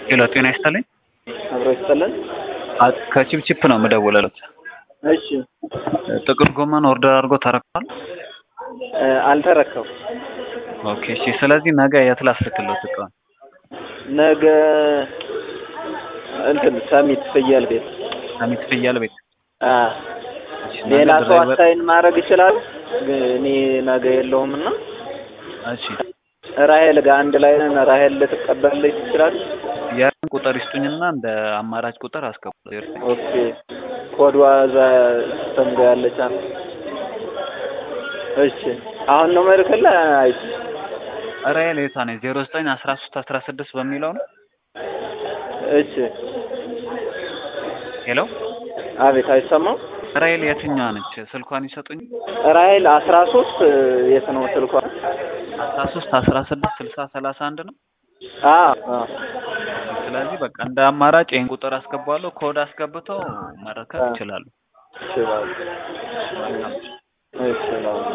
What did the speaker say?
ሄሎ ጤና ይስጥልኝ። አብሮ ይስጥልን። አ- ከቺፕቺፕ ነው የምደውልለት። እሺ ጥቅል ጎመን ኦርደር አድርጎ ተረክቷል። እ፣ አልተረከቡ ኦኬ እሺ። ስለዚህ ነገ የት ላስልክለት እቃውን? ነገ እንትን ሰሚት ፍየል ቤት ሰሚት ፍየል ቤት። አ እሺ፣ ሌላ ነገ ሰው ድራይቨር- አሳይን ማድረግ ይችላል። ግን እኔ ነገ የለውም እና እሺ ራሄል ጋር አንድ ላይ ነን። ራሄል ልትቀበልልኝ ትችላል። ያን ቁጥር ይስጡኝና እንደ አማራጭ ቁጥር አስገባለሁ። ኦኬ ኮዷ እዛ ሲስተም ጋር ያለች አለ። እሺ አሁን ነው መልክልህ። አይ ራይል የቷ ነች? ዜሮ ዘጠኝ አስራ ሶስት አስራ ስድስት በሚለው ነው። እሺ ሄሎ አቤት፣ አይሰማም። ራይል የትኛዋ ነች? ስልኳን ይሰጡኝ። ራሄል አስራ ሶስት የት ነው ስልኳ? አስራ ሶስት አስራ ስድስት ስልሳ ሰላሳ አንድ ነው። አ አ ስለዚህ በቃ እንደ አማራጭ ይህን ቁጥር አስገባለሁ። ኮድ አስገብተው መረከብ አ። ይችላሉ። ይችላል። ይችላል።